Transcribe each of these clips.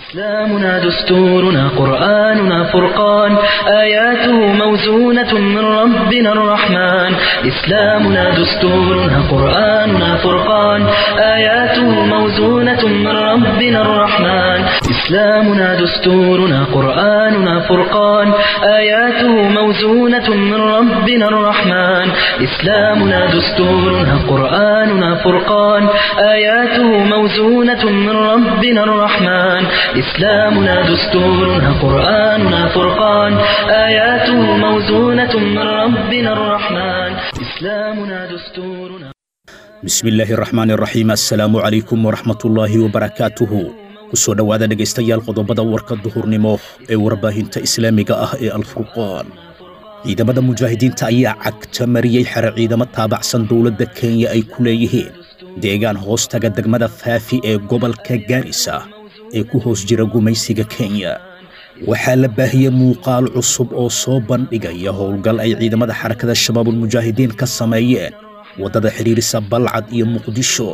إسلامنا دستورنا قرآننا فرقان آياته موزونة من ربنا الرحمن إسلامنا دستورنا قرآننا فرقان آياته موزونة من ربنا الرحمن إسلامنا دستورنا قرآننا فرقان آياته موزونة من ربنا الرحمن إسلامنا دستورنا قرآننا فرقان آياته موزونة من ربنا الرحمن إسلامنا دستورنا قرآننا فرقان آياته موزونة من ربنا الرحمن إسلامنا دستورنا bismi illaahi araxmaan iraxiim assalaamu calaykum waraxmatullaahi wabarakaatuhu ku soo dhowaada dhegaystayaal qodobada warka duhurnimo ee warbaahinta islaamiga ah ee alfurqaan ciidamada mujaahidiinta ayaa cagta mariyey xero ciidamo taabacsan dowladda kenya ay ku leeyihiin deegaan hoostaga degmada faafi ee gobolka gaarisa ee ku hoos jira gumaysiga kenya waxaa la baahiyey muuqaal cusub oo soo bandhigaya howlgal ay ciidamada xarakada shabaabulmujaahidiin ka sameeyeen waddada xidhiirisa balcad iyo muqdisho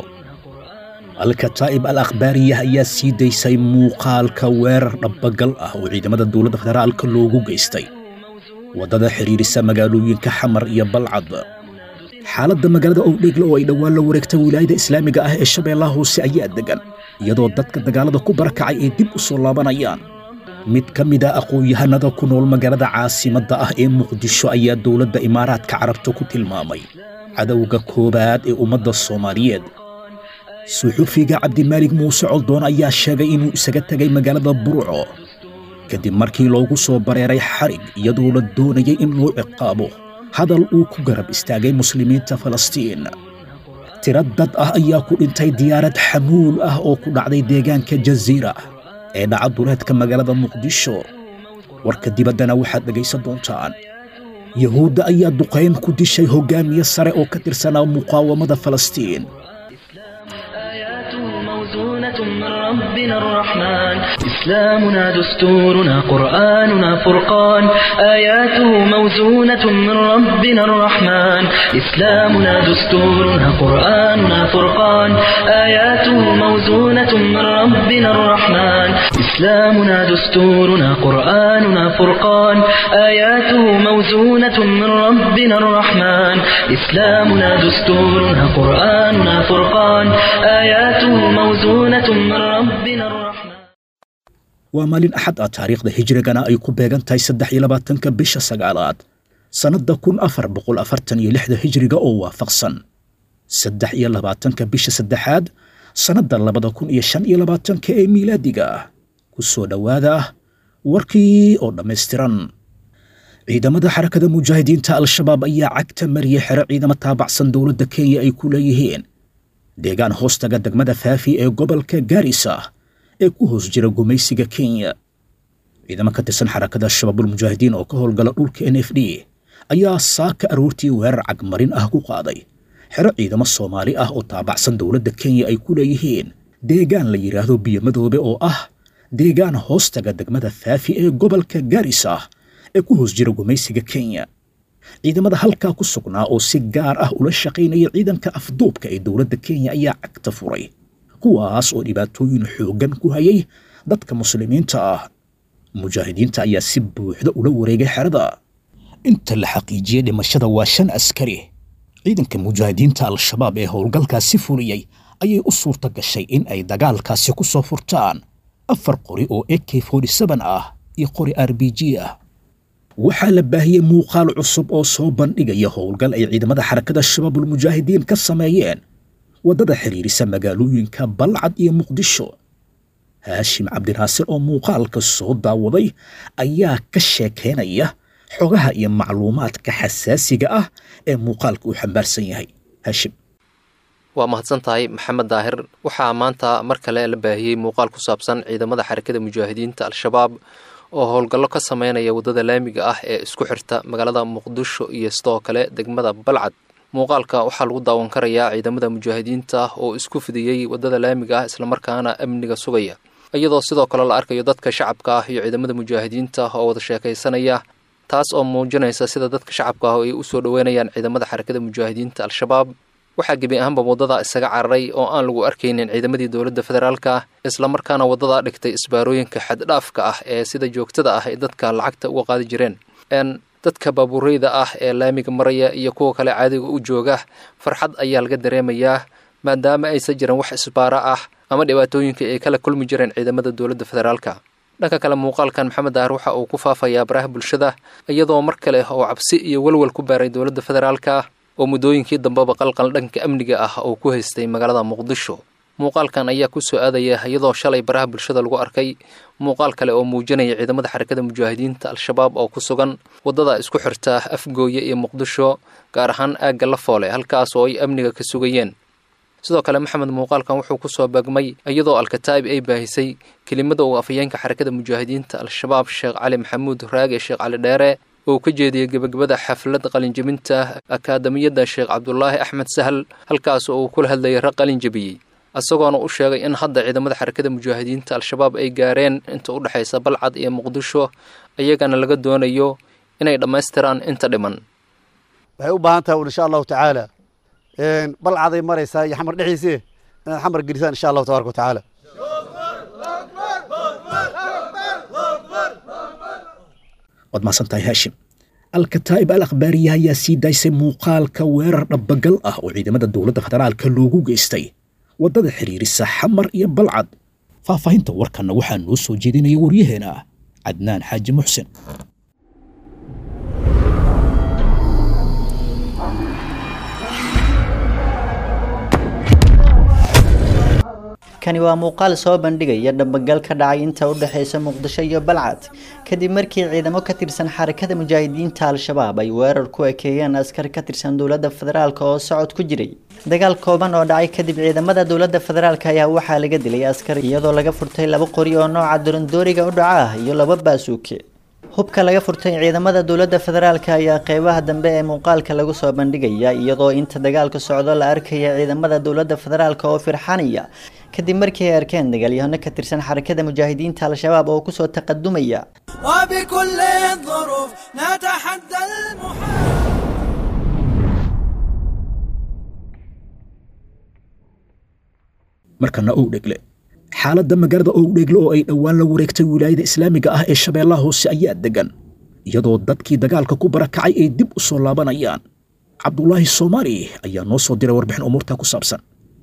alkataa'ib al akhbaariyah ayaa sii daysay muuqaalka weerar dhabbagal ah oo ciidamada dowladda federaalka loogu geystay waddada xidhiirisa magaalooyinka xamar iyo balcad xaaladda magaalada owdheegle oo ay dhowaan la wareegtay wilaayada islaamiga ah ee shabeellaha hoose ayaa degan iyadoo dadka dagaalada ku barakacay ay dib u soo laabanayaan mid ka mid a aqoon-yahanada ku nool magaalada caasimadda ah ee muqdisho ayaa dowladda imaaraadka carabta ku tilmaamay cadowga koowaad ee ummadda soomaaliyeed suxufiga cabdimaalig muuse coldoon ayaa sheegay inuu isaga tegay magaalada burco kadib markii loogu soo bareeray xarig iyadoo la doonayay in loo ciqaabo hadal uu ku garab istaagay muslimiinta falastiin tiro dad ah ayaa ku dhintay diyaarad xamuul ah oo ku dhacday deegaanka jasiira ee dhaca duleedka magaalada muqdisho warka dibaddana waxaad dhegaysan doontaan yahuudda ayaa duqayn ku dishay hoggaamiye sare oo ka tirsanaa muqaawamada falastiin آياته موزونة من ربنا الرحمن إسلامنا دستورنا قرآننا فرقان آياته موزونة من ربنا الرحمن إسلامنا دستورنا قرآننا فرقان آياته موزونة من ربنا الرحمن إسلامنا دستورنا قرآننا فرقان آياته موزونة من ربنا الرحمن إسلامنا دستورنا قرآننا فرقان آياته موزونة من ربنا الرحمن waa maalin axad ah taariikhda hijrigana ay ku beegan tahay saddex iyo labaatanka bisha sagaalaad sannadda kun afar boqol afartan iyo lixda hijriga oo waafaqsan saddex iyo labaatanka bisha saddexaad sannadda labada kun iyo shan iyo labaatanka ee miilaadiga ah ku soo dhowaada warkii oo dhammaystiran ciidamada xarakada mujaahidiinta al-shabaab ayaa cagta mariyey xero ciidamo taabacsan dowladda kenya ay ku leeyihiin deegaan hoostaga degmada faafi ee gobolka gaarisa ee ku hoos jira gumaysiga kenya ciidamo ka tirsan xarakada shabaabulmujaahidiin oo ka howlgala dhulka n f d ayaa saaka aroortii weerar cagmarin ah ku qaaday xero ciidamo soomaali ah oo taabacsan dowladda kenya ay ku leeyihiin deegaan la yidhaahdo biyomadoobe oo ah deegaan hoostaga degmada faafi ee gobolka gaarisa ee ku hoos jira gumaysiga kenya ciidamada halkaa ku sugnaa oo si gaar ah ula shaqaynaya ciidanka afduubka ee dowladda kenya ayaa cagta furay kuwaas oo dhibaatooyin xooggan ku hayay dadka muslimiinta ah mujaahidiinta ayaa si buuxda ula wareegay xerada inta la xaqiijiyey dhimashada waa shan askari ciidanka mujaahidiinta al-shabaab ee howlgalkaasi fuliyey ayay u suurta gashay in ay dagaalkaasi ku soo furtaan afar qori oo ak ah iyo qori r b g ah waxaa la baahiyey muuqaal cusub oo soo bandhigaya howlgal ay ciidamada xarakada shabaabulmujaahidiin ka sameeyeen waddada xidhiirisa magaalooyinka balcad iyo muqdisho haashim cabdinaasir oo muuqaalka soo daawaday ayaa ka sheekaynaya xogaha iyo macluumaadka xasaasiga ah ee muuqaalka uu xambaarsan yahay haashim waa mahadsan tahay maxamed daahir waxaa maanta mar kale la baahiyey muuqaal ku saabsan ciidamada xarakada mujaahidiinta al-shabaab oo howlgallo ka sameynaya waddada laamiga ah ee isku xirta magaalada muqdisho iyo sidoo kale degmada balcad muuqaalka waxaa lagu daawan karayaa ciidamada mujaahidiinta oo isku fidiyey waddada laamiga ah islamarkaana amniga sugaya iyadoo sidoo kale la arkayo dadka shacabka ah iyo ciidamada mujaahidiinta oo wada sheekaysanaya taas oo muujinaysa sida dadka shacabka ah ay u soo dhoweynayaan ciidamada xarakada mujaahidiinta al-shabaab waxaa gebi ahaanba waddadaa isaga cararay oo aan lagu arkaynin ciidamadii dowladda federaalka ah islamarkaana waddadaa dhigtay isbaarooyinka xaddhaafka ah ee sida joogtada ah ay dadka lacagta uga qaadi jireen dadka baabuureyda ah ee laamiga maraya iyo kuwa kale caadiga u jooga farxad ayaa laga dareemayaa maadaama aysan jiran wax isbaara ah ama dhibaatooyinka ay kala kulmi jireen ciidamada dowladda federaalka dhanka kale muuqaalkan maxamed daahir waxa uu ku faafayaa baraha bulshada iyadoo mar kale oo cabsi iyo welwel ku baaray dowladda federaalka oo muddooyinkii dambeba qalqal dhanka amniga ah uu ku haystay magaalada muqdisho muuqaalkan ayaa ku soo aadaya iyadoo shalay baraha bulshada lagu arkay muuqaal kale oo muujinaya ciidamada xarakada mujaahidiinta al-shabaab oo ku sugan waddada isku xirta afgooye iyo muqdisho gaar ahaan aagga la foole halkaas oo ay amniga ka sugayeen sidoo kale maxamed muuqaalkan wuxuu ku soo beegmay iyadoo alkataa'ib ay baahisay kelimada uu afhayeenka xarakada mujaahidiinta al-shabaab sheekh cali maxamuud raage sheekh cali dheere oo ka jeediyey gebagabada xaflad qalinjebinta akaadamiyadda sheekh cabdulaahi axmed sahal halkaas oo uu kula hadlayay rag qalinjebiyey isagoona u sheegay in hadda ciidamada xarakada mujaahidiinta al-shabaab ay gaareen inta u dhexaysa balcad iyo muqdisho iyagana laga doonayo inay dhammaystiraan inta dhiman waxay u baahan tahay insha allahu tacaala balcaday maraysaa iyo xamar dhexdiisii inaad xamar gelisaan insha allahu tabaraka watacaala waad mahadsantahay haashim alkataa'ib al akhbaariya ayaa sii daysay muuqaalka weerar dhabbagal ah oo ciidamada dowladda federaalka loogu geystay waddada xidhiirisa xamar iyo balcad faahfaahinta warkanna waxaa noo soo jeedinaya waryaheena cadnaan xaaji muxsin kani waa muuqaal soo bandhigaya dhabagal ka dhacay inta u dhexaysa muqdisho iyo balcad kadib markii ciidamo ka tirsan xarakada mujaahidiinta al-shabaab ay weerar ku ekeeyeen askar ka tirsan dowladda federaalk oo socod ku jiray dagaal kooban oo dhacay kadib ciidamada dowladda federaalk ayaa waxaa laga dilay askar iyadoo laga furtay laba qori oo nooca dorandooriga u dhaca ah iyo laba baasuuke hubka laga furtay ciidamada dowladda federaalk ayaa qeybaha dambe ee muuqaalka lagu soo bandhigaya iyadoo inta dagaalka socdo la arkaya ciidamada dowladda federaalk oo firxanaya kadib markii ay arkeen dagaalyahano ka tirsan xarakada mujaahidiinta al-shabaab oo kusoo taqadumaya وبكل الظروف نتحدى المحال markana owdhegle xaaladda magaalada owdhegle oo ay dhowaan la wareegtay wilaayada islaamiga ah ee shabeellaha hoose ayaa degan iyadoo dadkii dagaalka ku barakacay ay dib u soo laabanayaan cabdulaahi soomaali ayaa noo soo diray warbixin umuurta ku saabsan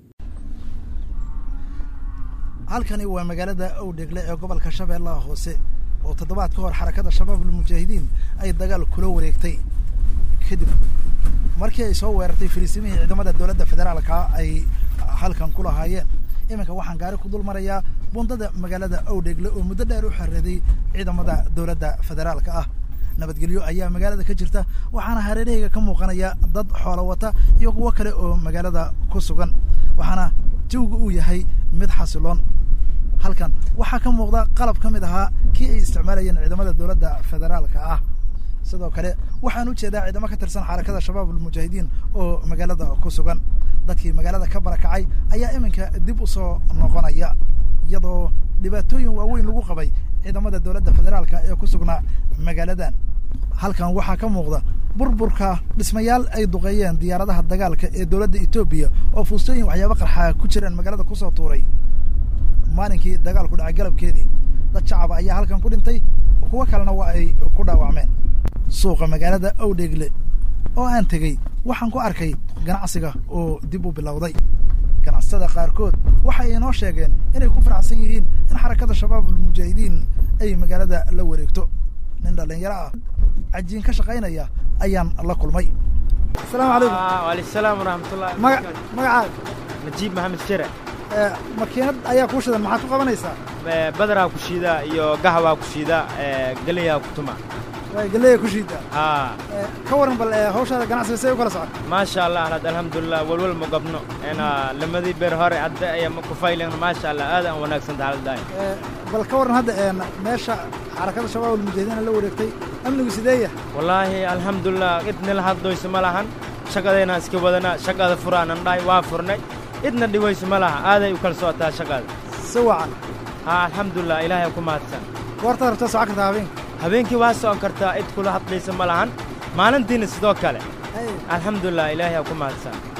halkani waa magaalada owdhegle ee gobolka shabeellaha hoose oo toddobaad ka hor xarakada shabaabul mujaahidiin ay dagaal kula wareegtay kadib markii ay soo weerartay fariisimihii ciidamada dowladda federaalka ay halkan ku lahaayeen iminka waxaan gaari ku dul marayaa bundada magaalada owdhegle oo muddo dheer u xareeday ciidamada dowladda federaalka ah nabadgelyo ayaa magaalada ka jirta waxaana hareerahayga ka muuqanaya dad xoolo wata iyo kuwo kale oo magaalada ku sugan waxaana jawiga uu yahay mid xasiloon halkan waxaa ka muuqda qalab ka mid ahaa kii ay isticmaalayeen ciidamada dowladda federaalka ah sidoo kale waxaan u jeedaa ciidamo ka tirsan xarakada shabaabul mujaahidiin oo magaalada ku sugan dadkii magaalada ka barakacay ayaa iminka dib u soo noqonaya iyadoo dhibaatooyin waaweyn lagu qabay ciidamada dowladda federaalka ee ku sugnaa magaaladan halkan waxaa ka muuqda burburka dhismayaal ay duqeeyeen diyaaradaha dagaalka ee dowladda etoobiya oo fuustooyin waxyaaba qarxaa ku jiraan magaalada kusoo tuuray maalinkii dagaalku dhacay galabkeedii dad shacaba ayaa halkan ku dhintay kuwo kalena waa ay ku dhaawacmeen suuqa magaalada owdhegle oo aan tegey waxaan ku arkay ganacsiga oo dib u bilowday ganacsatada qaarkood waxay inoo sheegeen inay ku faraxsan yihiin in xarakada shabaabul mujaahidiin ay magaalada la wareegto nin dhallinyaro ah cajiin ka shaqaynaya ayaan la kulmay asalaamu calaykum waaleykum salaam waraxmatullahi maga magacaaga najiib maxamed shire ee, makiinad ayaa kuu shidan maxaad ku qabanaysaa Ee, badaraa ku shiida iyo gahwaa ku shiida ee, galeyaa ku tuma way galeeya ku shiidaa haa Ee, ka waran bal ee, hawshaada ganacsiga say u kala socon maasha allah had alxamdulilah walwal ma gabno ena lamadii beer hore hadda ayaa ma ku faylen maasha allah aad aan wanaagsan tahaldahay Ee, bal ka waran hadda een, meesha xarakada shabaabul mujaahidiin la wareegtay amnigu sideeya wallaahi alxamdulilah idnila haddoyso ma lahan shaqadayna iska wadana shaqada furaanan dhahay waa furnay idna dhiwayso ma laha aaday u kala socotaa shaqada si wacan haa alxamdulilah ilaahay ku mahadsan goortaad rabtaa socon kartaa habeenka habeenkii waa socon kartaa cid kula hadlaysa ma lahan maalintiina sidoo kale Hey, alxamdulilah ilaahay ku mahadsan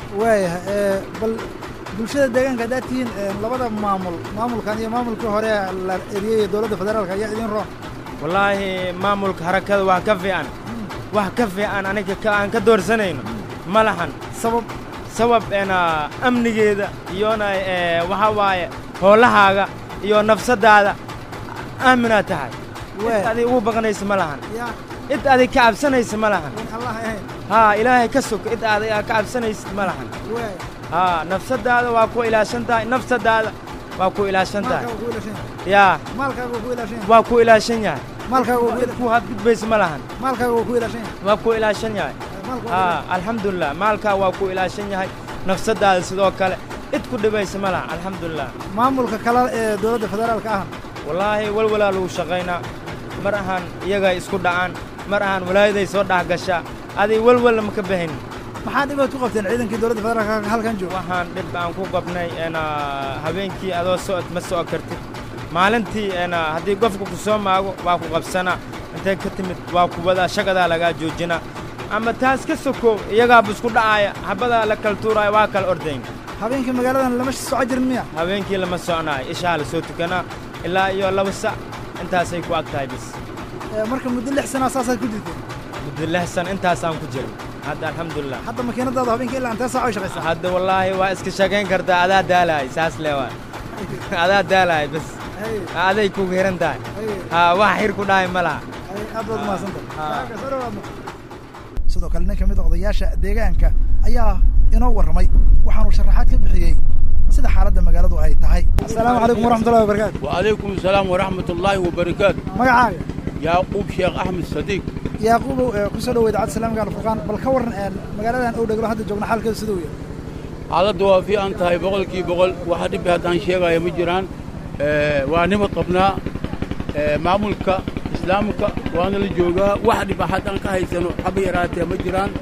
waayahay bal bulshada deegaanka haddaad tihiin labada maamul maamulkan iyo maamulkii hore la eriyey dowladda federaalka ayaa idin roon wallaahi maamulka harakada wax ka fiican wax ka fiican aniga ka aan ka doorsanayno ma lahan sabab sabab ena amnigeeda iyona waxaa waaye hoolahaaga iyo nafsaddaada aaminaad tahay cid adig ugu baqanaysa ma lahan cid adig ka cabsanaysa ma lahan haa ilaahay ka sog cid adig ka cabsanaysid ma lahan haa nafsaddaada waa ku ilaashan tahay nafsaddaada waa ku ilaashan tahay yaa waa ku ilaashan yahay ku hadgudbaysa ma lahan waa ku ilaashan yahay haa alxamdulilah maalkaa waa ku ilaashan yahay nafsaddaada sidoo kale cid ku dhibaysa ma lahan alxamdulilah maamulka kale ee dowladda federaalka ah wallaahi walwalaa lagu shaqaynaa mar ahaan iyagaa isku dhacaan mar ahaan walaayaday soo dhex gashaa aday walwalna ma ka bahayn maxaa dhibaad ku qabteen ciidankii dowladda federaalka halkan jooga waxaan dhib aan ku qabnay ena habeenkii adoo socod ma soco kartid maalintii ena haddii qofka ku soo maago waa ku qabsanaa intay ka timid waa kuwadaa shagadaa lagaa joojinaa ama taas ka sokow iyagaaba isku dhacaaya habadaa la kala tuuraaya waa kala ordayn habeenkii magaaladan lama soco jirin miya habeenkii lama soconaayo ishaa la soo tukanaa ilaa iyo laba sac intaasay ku ag tahay bis marka muddo lix sanaa saasaad ku jirteen muddo lix san intaasaan ku jirin hadda alxamdulilah hadda makiinadaada habeenkii ilaa intee saac ay shaqaysaa hadda wallaahi waa iska shaqayn kartaa adaa daalahay saas le waa adaa daalahay bas aday kugu hiran tahay haa wax xir ku dhahay ma laha aad baad mahadsantahay sidoo kale nin ka mid a odayaasha deegaanka ayaa inoo warramay waxaanu sharaxaad ka bixiyey sida xaaladda magaaladu ay tahay asalaamu calaykum waraxmatullahi wabarakaatu وعليكم السلام ورحمة الله وبركاته magacaaga يعقوب شيخ أحمد صديق yaaquubow ee ku soo dhaweyd cad salaamka alfurqaan bal ka warran magaaladan ow dheglo hadda joogna xaalkeedu siduu yahay xaaladda waa fiican tahay boqolkii boqol waxa dhibbi haddaan sheegaya ma jiraan Eh, waa nimad qabnaa Eh, maamulka islaamka waana la joogaa wax dhib haddaan ka haysano haba yaraatee ma jiraan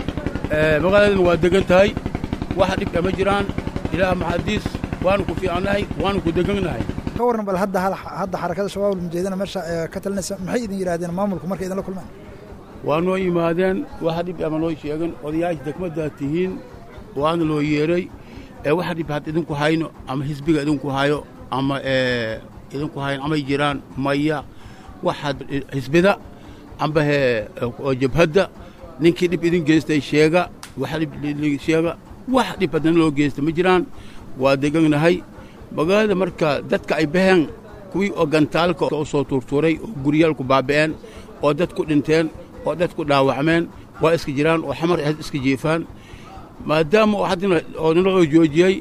Eh, magaaladan waa degan tahay wax dhibka ma jiraan ilaah maxadiis waanu ku fiicannahay waanu ku degannahay ka warran bal hadda hal- hadda xarakada shabaab almujahidiina meesha ee ka talinaysa maxay idin yidhaahdeen maamulku markay idinla kulmaan waa noo yimaadeen waxa dhib ama noo sheegan odayaasha degmaddaad tihiin waana loo yeedhay ee waxa dhib had idinku hayno ama xisbiga idinku hayo ama ee idinku hayn amay jiraan maya waxaad xisbida amba he oo jabhadda ninkii dhib idin geystay sheega waxa dhib li- sheega wax dhib haddana loo geysta ma jiraan waa deganahay magaalada marka dadka ay baheen kuwii oo gantaalka u soo tuurtuuray oo guryaalku baaba'een oo dad ku dhinteen oo dad ku dhaawacmeen waa iska jiraan oo xamar ahayd iska jiifaan maadaama oo haddana oo naloo joojiyey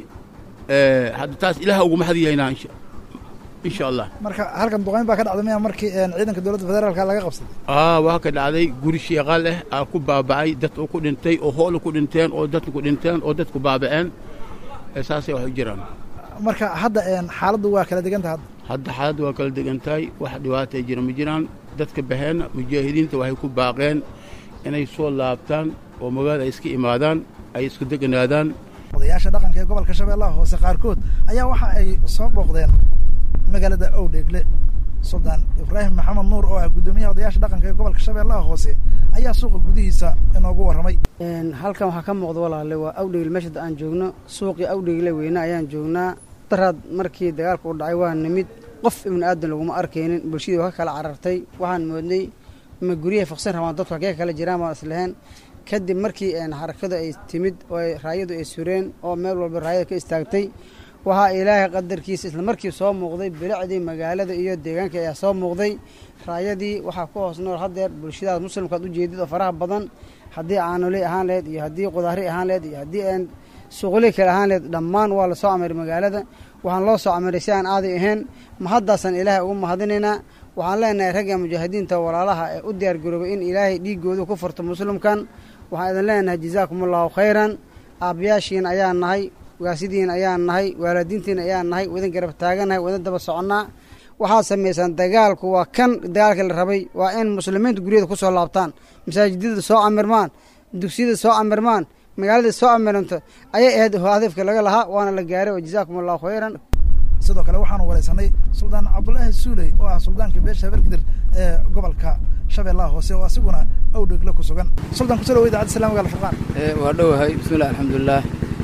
eh, hadda taas ilaah uguma hadiyaynaa insha insha allah marka halkan duqayn baa ka dhacday miya markii een, ciidanka dowladda federaalka laga qabsaday aa waa ka dhacday guri sheeqal ah aa ku baaba'ay dad oo ku dhintay oo hoola ku dhinteen oo dadku ku dhinteen oo dadku baaba'een Eh, saasay wax u jiraan marka hadda een, xaaladdu waa kala deganta hadda hadda xaaladda waa kala degan tahay wax dhibaatay jira ma jiraan dadka baheenna mujaahidiinta waxay ku baaqeen inay soo laabtaan oo magaalada ay iska imaadaan ay isku deganaadaan odayaasha dhaqanka ee gobolka shabeellaha hoose qaarkood ayaa waxa ay soo booqdeen magaalada owdheegle suldaan ibraahim maxamed nuur oo ah guddoomiyaha odayaasha dhaqanka ee gobolka shabeellaha hoose ayaa suuqa gudihiisa inoogu warramay Een, halkan waxaa ka muuqda walaale waa awdhegle meesha hadda aan joogno suuqii awdhegle weyne ayaan joognaa daraad markii dagaalka u dhacay waa nimid qof ibni aadan laguma arkaynin bulshadii waa ka kala carartay waxaan moodnay ma guryahay faqsan rabaan dadku halkee kala jiraan baan islaheen kadib markii een, xarakadu ay timid oo ay raayadu ay sureen oo meel walba raayada ka istaagtay waxaa ilaahay qadarkiisa isla markii soo muuqday bilicdii magaalada iyo deegaanka ayaa soo muuqday raayadii waxaa ku hoos nool haddeer bulshadaas muslimkaad u jeedid oo faraha badan haddii caanoley ahaan laheyd iyo haddii qudaari ahaan laheyd iyo haddii aan suuqley kale ahaan laheyd dhammaan waa la soo camiray magaalada waxaan loo soo camiray si aan aaday ahayn mahaddaasaan ilaahay ugu mahadinaynaa waxaan leenahay ragga mujaahidiinta walaalaha ee u diyaargaroobay in ilaahay dhiiggooda ku furto muslimkan waxaan idin leenahay jazaakum allahu khayran aabbayaashiin ayaan nahay waasidiin ayaan nahay waalidiintiin ayaan nahay wadan garab taaganahay wadan daba soconnaa waxaad samaysaan dagaalku waa kan dagaalka la rabay waa in muslimiinta guryada ku soo laabtaan masaajidada soo camirmaan dugsiyada soo camirmaan magaalada soo camiranto ayay ahayd hadafka laga lahaa waana la gaaray oo jazaakum allahu khayran sidoo kale waxaanu waraysanay suldaan cabdulaahi suuley oo ah suldaanka beesha habargidir ee gobolka shabeellaha hoose oo asiguna awdhegle ku sugan suldan kusoo dhawo idaacadda islamiga alfurqaan waa dhowahay bismillahi alxamdulilah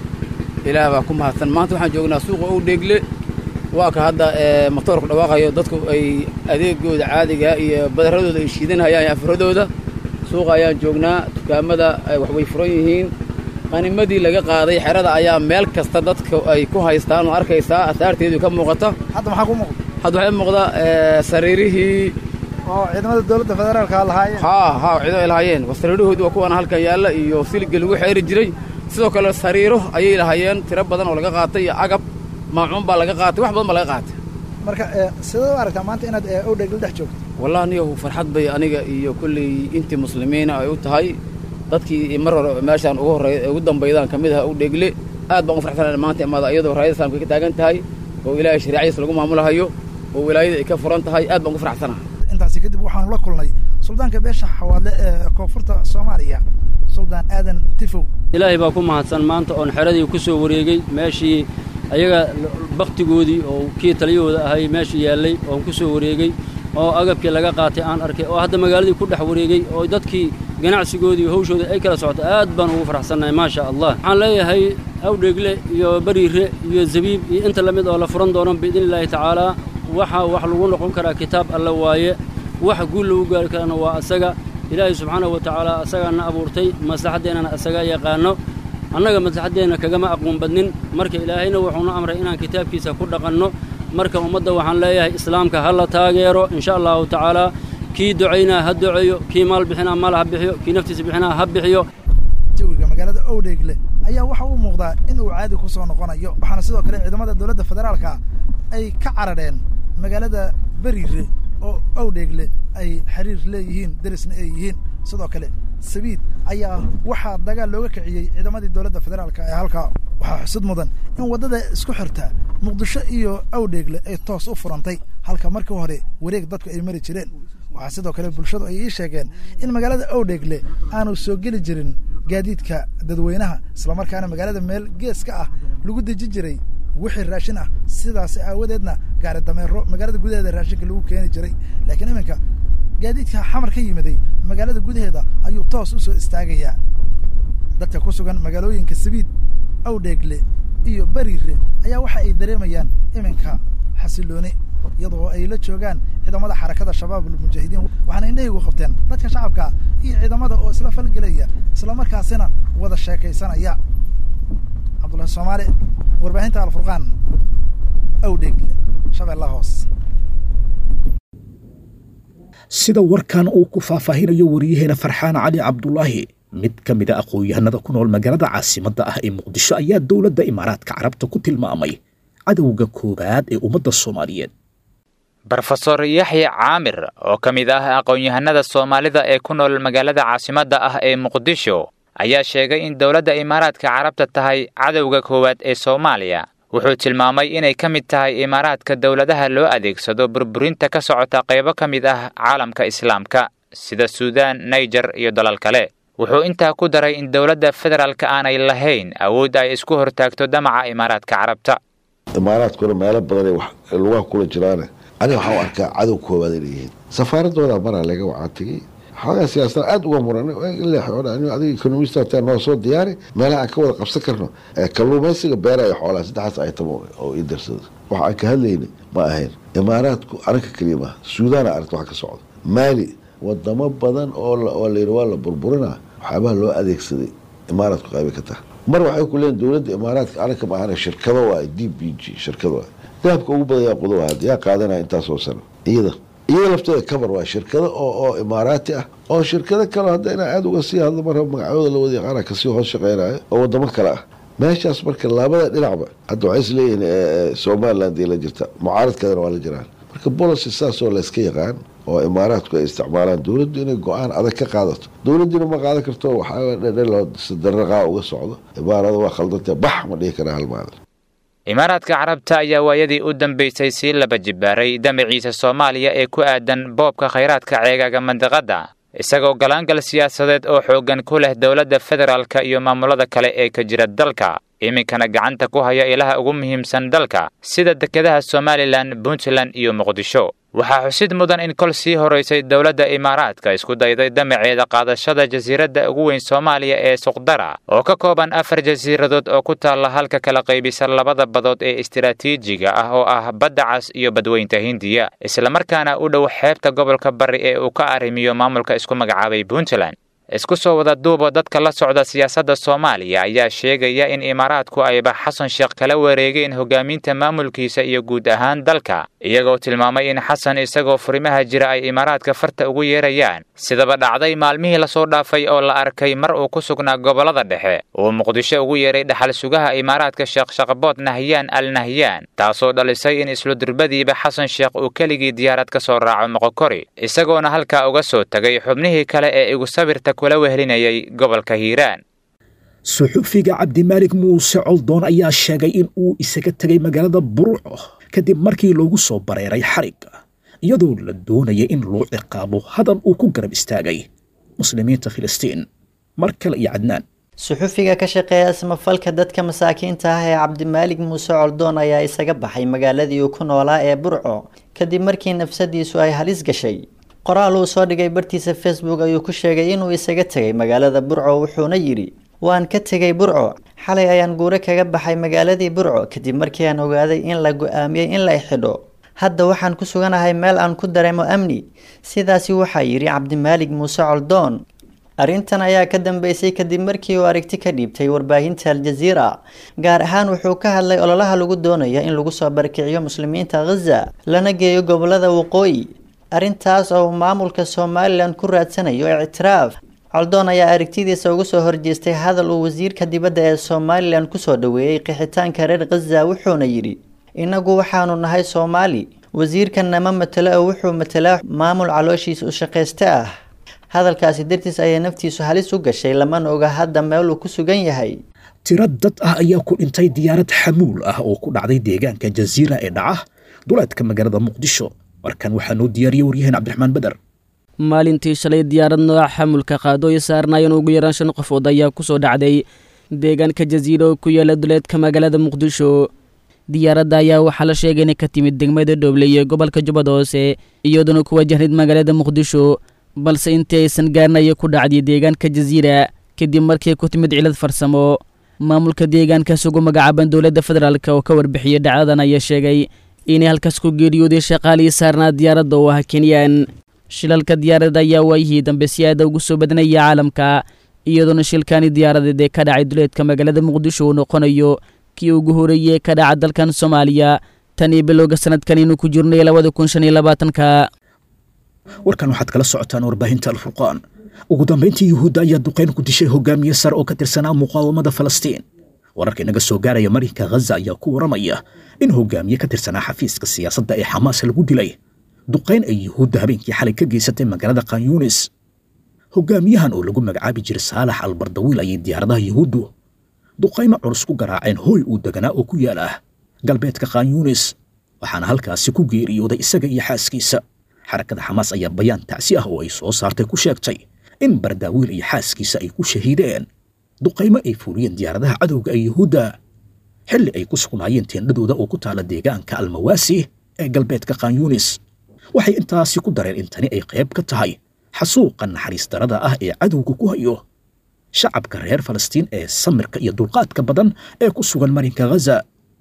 ilaah baa ku mahadsan maanta waxaan joognaa suuqa owdheegle waa ka hadda matoorku dhawaaqayo dadku ay adeegooda caadiga iyo badaradooda ay shiidanayaan afaradooda suuqa ayaan joognaa dukaamada wax way furan yihiin qanimadii laga qaaday xerada ayaa meel kasta dadka ay ku haystaan oo arkaysaa asaarteedu ka muuqata hadda maxaa ku muuqda hadda waxay muuqda sariirihii oo ciidamada dowladda federaalka lahaayeen haa haa ciido ay lahaayeen sariirahoodu waa kuwan halkan yaalla iyo siligga lagu xeeri jiray sidoo kale sariiro ayay lahaayeen tiro badan oo laga qaatay iyo agab maacuun baa laga qaatay wax badan baa laga qaatay marka sidee u aragtaa maanta inaad owdhegle dhex joogto wallahi niyahu farxad bay aniga iyo kolley intii muslimiina ay u tahay dadkii mar hore meeshaan ugu horreey ugu dambaydaan ka mid aha owdhegle aad baan u farxsanahay maanta imaada iyadoo raayada islaamka ka taagan tahay oo ilaahay shariicadiisa lagu maamulahayo oo wilaayada ay ka furan tahay aad baan ugu farxsanahay intaasi kadib waxaanu la kulnay suldaanka beesha xawaadle ee koonfurta soomaaliya suldaan aadan tifow ilaahay baa ku mahadsan maanta oon xeradii ku soo wareegay meeshii ayaga bakhtigoodii oo kii taliyahooda ahay meeshii yaallay oon ku soo wareegay oo agabkii laga qaatay aan arkay oo hadda magaaladii ku dhex wareegay oo dadkii ganacsigoodii hawshooda ay kala socoto aad baan ugu faraxsannahay maasha allah waxaan leeyahay awdheegle iyo bariire iyo zabiib iyo inta la mid oo la furan doono biidni illaahi tacaalaa waxa wax lagu noqon karaa kitaab alle waaye wax guul lagu gaari karana waa asaga ilaahay subxaanahu wa tacaala asagaana abuurtay maslaxaddeennana asaga yaqaanno annaga maslaxaddeenna kagama aqoon badnin marka ilaahayna wuxuuna amray inaan kitaabkiisa ku dhaqanno marka ummadda waxaan leeyahay islaamka ha la taageero insha allahu tacaalaa kii ducaynaa ha duceeyo kii maal bixinaa maal ha bixiyo kii naftiisa bixinaa ha bixiyo jawiga magaalada owdheegle ayaa waxa uu muuqdaa in uu caadi ku soo noqonayo waxaana sidoo kale ciidamada dowladda federaalka ay ka carareen magaalada beriire oo owdheegle ay xiriir leeyihiin derisna ay yihiin sidoo kale sabiid ayaa waxaa dagaal looga kiciyey ciidamadii dowladda federaalka ee halkaa waxaa xusud mudan in waddada isku xirta muqdisho iyo awdheegle ay toos u furantay halka markii hore wareeg dadku ay mari jireen waxaa sidoo kale bulshadu ay ii sheegeen in magaalada awdheegle aanu soo geli jirin gaadiidka dadweynaha islamarkaana magaalada meel gees ka ah lagu deji jiray wixii raashin ah sidaas aawadeedna gaari dameero magaalada gudaheeda raashinka lagu keeni jiray laakiin iminka gaadiidka xamar ka yimiday magaalada gudaheeda ayuu toos u soo istaagayaa dadka ku sugan magaalooyinka sabiid awdheegle iyo beriire ayaa waxa ay dareemayaan iminka xasilooni iyadoo ay la joogaan ciidamada xarakada shabaab almujaahidiin waxaana indhahaygu qabteen dadka shacabka iyo ciidamada oo isla falgelaya islamarkaasina wada sheekaysanaya cabdullahi soomaali warbaahinta alfurqaan awdheegle shabeellaha hoos sida warkan uu ku faahfaahinayo wariyaheena farxaan cali cabdulaahi mid ka mid a aqoon-yahanada ku nool magaalada caasimadda ah ee muqdisho ayaa dowladda imaaraadka carabta ku tilmaamay cadowga koowaad ee ummadda soomaaliyeed brofesor yaxya caamir oo ka mid ah aqoon-yahanada soomaalida ee ku nool magaalada caasimadda ah ee muqdisho ayaa sheegay in dowladda imaaraadka carabta tahay cadowga koowaad ee soomaaliya wuxuu tilmaamay inay ka mid tahay imaaraadka dowladaha loo adeegsado burburinta ka socota qaybo ka mid ah caalamka islaamka sida suudaan naijer iyo dalal kale wuxuu intaa ku daray in dowladda federaalka aanay lahayn awood ay isku hortaagto damaca imaaraadka carabta imaaraadkuna meelo badanay lugaha kula jiraane aniga waxaa u arkaa cadow koowaad inay yihiin safaaradooda maraa laga wacaa tegey xoogaa siyaasada aada uga muran adiga ekonomista noo soo diyaari meelaha aan ka wada qabsan karno kalluumaysiga beeraya xoolaha saddexaas aytam oo ii darsada waxa aan ka hadlayna ma ahayn imaaraadku anaka keliya maaha suudaana aragta wax ka socda maali wadamo badan oo layidhi waa la burburinaa waxyaabaha loo adeegsaday imaaraadku qaybay ka tahay mar waxay ku leeyiin dowladda imaaraadka anaka ma ahana shirkado waay d b g shirkado waay dahabka ugu badan yaa qudo ahaad yaa qaadanaya intaasoo sano iyada iyada lafteeda kabar waa shirkado oo oo imaaraati ah oo shirkado kale hadda inaa aada uga sii hadlo marra magacooda la wada yaqaana kasii hoos shaqeynayo oo wadamo kale ah meeshaas marka labada dhinacba hadda waxay is leeyihiin somaliland ay la jirta mucaaradkeedana waa la jiraan marka bolicy saasoo layska yaqaan oo imaaraadku ay isticmaalaan dowladdu inay go-aan adag ka qaadato dowladdiina ma qaadan karto waxaadaraqaa uga socdo imaarada waa khaldantee bax ma dhihi karaa hal maalin imaaraadka carabta ayaa waayadii u dambaysay sii laba jibaaray damaciisa soomaaliya ee ku aadan boobka khayraadka ceegaaga mandiqadda isagoo galaangal siyaasadeed oo xooggan ku leh dowladda federaalka iyo maamulada kale ee ka jira dalka iminkana gacanta ku haya ilaha ugu muhiimsan dalka sida dekedaha somalilan puntland iyo muqdisho waxaa xusid mudan in kol sii horaysay dowladda imaaraadka isku dayday damaceeda qaadashada jasiiradda ugu weyn soomaaliya ee suqdara oo ka kooban afar jasiiradood oo ku taalla halka kala qaybisa labada badood ee istiraatiijiga ah oo ah badda cas iyo badweynta hindiya islamarkaana u dhow xeebta gobolka bari ee uu ka arrimiyo maamulka isku magacaabay puntland isku soo wada duubo dadka la socda siyaasadda soomaaliya ayaa sheegaya in imaaraadku ayba xasan sheekh kala wareegeen hogaaminta maamulkiisa iyo guud ahaan dalka iyagoo tilmaamay in xasan isagoo furimaha jira ay imaaraadka farta ugu yeerayaan sidaba dhacday maalmihii lasoo dhaafay oo la arkay mar uu ku sugnaa gobollada dhexe uu muqdisho ugu yeeray dhaxal sugaha imaaraadka sheekh shaqbood nahyaan al nahyaan taasoo dhalisay in isludurbadiiba xasan sheekh uu keligii diyaarad ka soo raaco moqokori isagoona halkaa uga soo tegay xubnihii kale ee igu sawirta kula wehlinayay gobolka hiiraan suxufiga cabdimaalig muuse coldoon ayaa sheegay in uu isaga tegay magaalada buruco kadib markii loogu soo bareeray xarigga iyadoo la doonaya in loo ciqaabo hadal uu ku garab istaagay muslimiinta filistiin mar kale iyo cadnaan suxufiga ka shaqeeya samafalka dadka masaakiinta ah ee cabdimaalig muuse coldoon ayaa isaga baxay magaaladii uu ku noolaa ee burco kadib markii nafsadiisu ay halis gashay qoraal uu soo dhigay bartiisa facebook ayuu ku sheegay inuu isaga tegay magaalada burco wuxuuna yidhi waan ka tegay burco xalay ayaan guure kaga baxay magaaladii burco kadib markii aan ogaaday in la go-aamiyey in la xidho hadda waxaan ku suganahay meel aan ku dareemo amni sidaasi waxaa yidhi cabdimaalig muuse coldoon arrintan ayaa ka dambeysay kadib markii uu aragti ka dhiibtay warbaahinta aljaziira gaar ahaan wuxuu ka hadlay ololaha lagu doonaya in lagu soo barkiciyo muslimiinta khaza lana geeyo gobolada waqooyi arrintaas oo uu maamulka somalilan ku raadsanayo ictiraaf coldoon ayaa aragtidiisa uga soo horjeestay hadal uu wasiirka dibadda ee somalilan kusoo dhoweeyey qixitaanka reer khaza wuxuuna yidhi innagu waxaanu nahay soomaali wasiirkanna ma matelo oo wuxuu matelaa maamul calooshiisa u shaqayste ah hadalkaasi dartiis ayay naftiisu halis u gashay lamana oga hadda meel uu ku sugan yahay tiro dad ah ayaa ku dhintay diyaarad xamuul ah oo ku dhacday deegaanka jasiira ee dhaca duleedka magaalada muqdisho warkan waxaa noo diyaariyey waryaheen cabdiraxmaan beder maalintii shalay diyaarad nooca xamulka qaado ay saarnaayeen ugu yaraan shan qofood ayaa ku soo dhacday deegaanka jasiira oo ku yaala duleedka magaalada muqdisho diyaaradda ayaa waxaa la sheegay inay ka timid degmada dhooble iyo gobolka jubbada hoose iyadoona ku wajahnayd magaalada muqdisho balse intii aysan gaarnaya ku dhacday deegaanka jasiira kadib markii ku timid cilad farsamo maamulka deegaankaas ugu magacaaban dowladda federaalk oo ka warbixiyey dhacdadan ayaa sheegay inay halkaas ku geeriyooday shaqaalihii saarnaa diyaaradda oo ah kenyaan shilalka diyaaradda ayaa waayihii dambe si aada ugu soo badnaya caalamka iyadoona shilkaani diyaaradeed ee ka dhacay duleedka magaalada muqdisho uu noqonayo kii ugu horeeyey ka dhaca dalkan soomaaliya tan iyo bilowga sanadkan inuu ku jirnay labada kun shan iyo labaatanka warkan waxaad kala socotaan warbaahinta alfurqaan ugu dambayntii yuhuudda ayaa duqayn ku dishay hogaamiye sare oo ka tirsanaa muqaawamada falastiin wararka inaga soo gaaraya marinka khaza ayaa ku waramaya in hogaamiye ka tirsanaa xafiiska siyaasadda ee xamaas lagu dilay duqayn ay yuhuudda habeenkii xalay ka geysatay magaalada khanyunis hogaamiyahan oo lagu magacaabi jiray saalax albardawiil ayay diyaaradaha yuhuuddu duqaymo culus ku garaaceen hooy uu deganaa oo ku yaal ah galbeedka khanyunis waxaana halkaasi ku geeriyooday isaga iyo xaaskiisa xarakada xamaas ayaa bayaan tacsi ah oo ay soo saartay ku sheegtay in bardaawiil iyo xaaskiisa ay ku shahiideen duqaymo ay fuuliyeen diyaaradaha cadowga ee yuhuudda xilli ay ku sugnaayeen teendhadooda oo ku taala deegaanka almawaasi ee galbeedka khanyunis waxay intaasi ku dareen in tani ay qayb ka tahay xasuuqa naxariis darada ah ee cadowga ku hayo shacabka reer falastiin ee samirka iyo dulqaadka badan ee ku sugan marinka khaza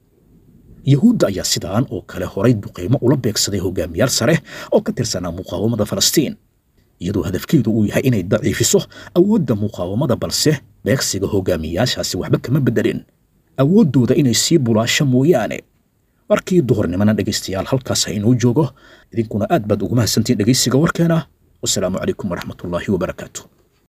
yuhuudda ayaa sidaan oo kale horay duqaymo ula beegsaday hogaamiyaal sare oo ka tirsanaa muqaawamada falastiin iyadoo hadafkeedu uu yahay inay daciifiso awoodda muqaawamada balse beegsiga hogaamiyaashaasi waxba kama beddelin awooddooda inay sii bulaasho mooyaane markii duhurnimana dhegaystayaal halkaas ha inoo joogo idinkuna aad baad ugu mahadsantiin dhegaysiga warkeena wasalaamu calaykum waraxmatullaahi wabarakaatu